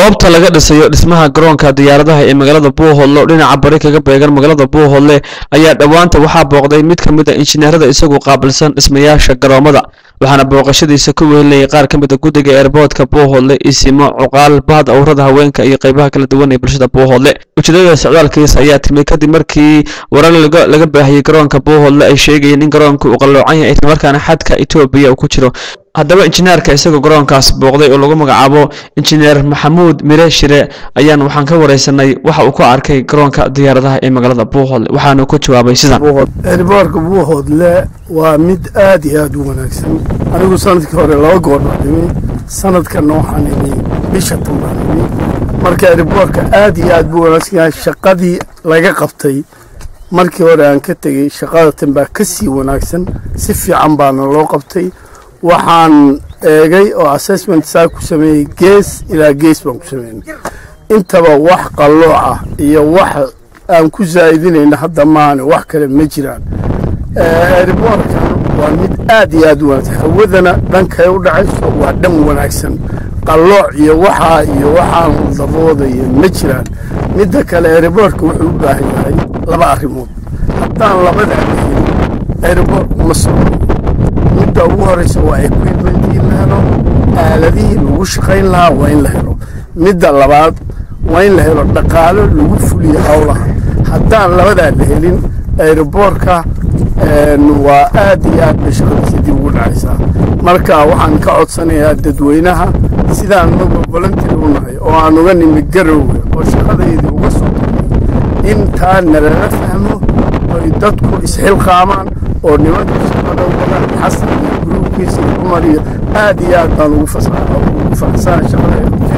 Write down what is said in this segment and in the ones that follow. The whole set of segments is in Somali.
goobta laga dhisayo dhismaha garoonka diyaaradaha ee magaalada buuhoodle oo dhinaca bari kaga beegan magaalada buuhoodle ayaa dhowaanta waxaa booqday mid ka mid a injineerada isagu qaabilsan dhismayaasha garoomada waxaana booqashadiisa ku wehelinayay qaar ka mid a guddiga eerboodka buuhoodle isimo cuqaal bahda awrada haweenka iyo qaybaha kala duwan ee bulshada buuhoodle ujeedada socdaalkiisa ayaa timi kadib markii warar laga baahiyey garoonka buuhoodle ay sheegayeen in garoonka uu qalloocan yahay islamarkaana xadka etoobiya uu ku jiro haddaba injineerka isagoo garoonkaas booqday oo lagu magacaabo injineer maxamuud mire shire ayaan waxaan ka wareysanay waxa uu ku arkay garoonka diyaaradaha ee magaalada buuhoodle waxaanu ku jawaabay sidan erboorka buuhoodle waa mid aad iyo aad u wanaagsan anigu sanadkii hore laba goor baan imi sanadkanna waxaan imi bisha tan baan imi marka erboorka aad iyo aad buu wanaagsan yahay shaqadii laga qabtay markii hore aan ka tegey shaqada tan baa ka sii wanaagsan si fiican baana loo qabtay waxaan eegay oo assessment saa ku sameeyey gees ilaa gees baan ku sameynay intaba wax qallooc ah iyo wax aan ku zaa'idinayna hadda maane wax kale ma jiraan erboorkan waa mid aad iyo aad u wanaagsan hawadana dhankay u dhacayso waa dhan wanaagsan qallooc iyo waxaa iyo waxaan daboodayo ma jiraan midda kale erboorka wuxuu u baahan yahay laba arrimood haddaan labadaa helin erboorku ma socdo midda ugu horeysa waa equipmentii la helo aaladihii lagu shaqayn lahaa waa in la helo midda labaad waa in la helo dhaqaalo lagu fuliyo howlaha haddaan labadaa la helin aeroboorka waa aad iyo aad bay shaqadiisa dib ugu dhacaysaa marka waxaan ka codsanayaa dadweynaha sidaan uga volunteer u nahay oo aan uga nimi garowga oo shaqadaydii uga soo tagnay intaa nalala fahmo oy dadku isxilqaamaan oo nimanka shaqada wadaan xasan iyo gruubkiisa iyo cumar iyo aad iyo aad baan ugu faraxsana shaqada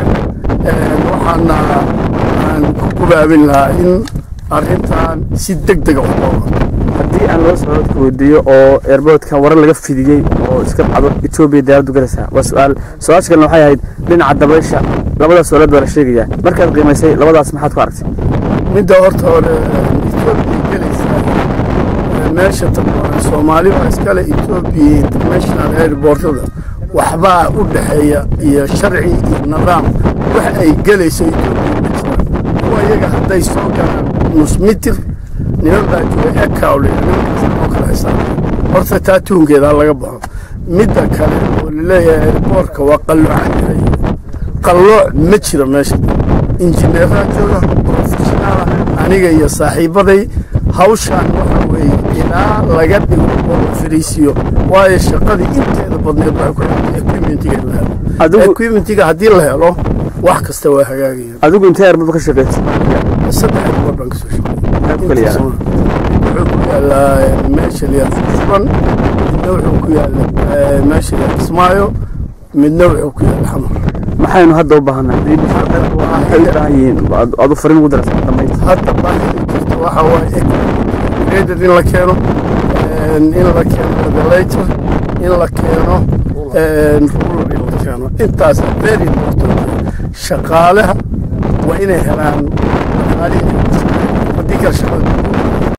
waxaana aan ku gubaabin lahaa in arrintan si deg dega u qoodo haddii aan loo socodka weydiiyo oo airboodka warar laga fidiyey oo iska dhacdo etoobiya diyaaraddu galaysaa waa su-aal su-aasha kalena waxay ahayd dhinaca dabaysha labadaas su'aalood baa la sheegayaa markaad qiimaysay labadaas maxaad ku aragtay midda horta hore etoobiya gelaysaa meesha tabaan soomaali baa iskale etoobiya international airportada waxbaa u dhexeeya iyo sharci iyo nidaam wax ay gelayso etoobiya ma jiraan kuwa iyaga hadday soo galaan nus mitir niman baa jooga ekawle nimankaas oo kala xisaaba horta taa tuunkeeda laga baxo midda kale oo laleeyahay airboortka waa qalloocan yahay qallooc ma jiro meesha injineeraa jooga professionaala aniga iyo saaxiibaday hawshaan waxa weeye ilaa laga dhigo oo la fariisiyo waayo shaqadii inteeda badneed baa ku xigtay equipmentiga la helo equipmentiga haddii la helo wax kasta waa hagaagayaan adigu intee airbood ka shaqaysay saddex airbood baan kasoo shaqeeyay wuxuu ku yaalaa meesha liyaa furan midna wuxuu ku yaalaa meesha liyaa kismaayo midna wuxuu ku yaala xamar maxaynu hadda u baahanaa waxay u baahan yihiin aad u farin ugu darasa dhammayd hadda baahida jirta waxa waaye graded in la keeno in la keeno regulator in la keeno ruler in la keeno intaas very important shaqaalaha waa inay helaan haddii kale shaqada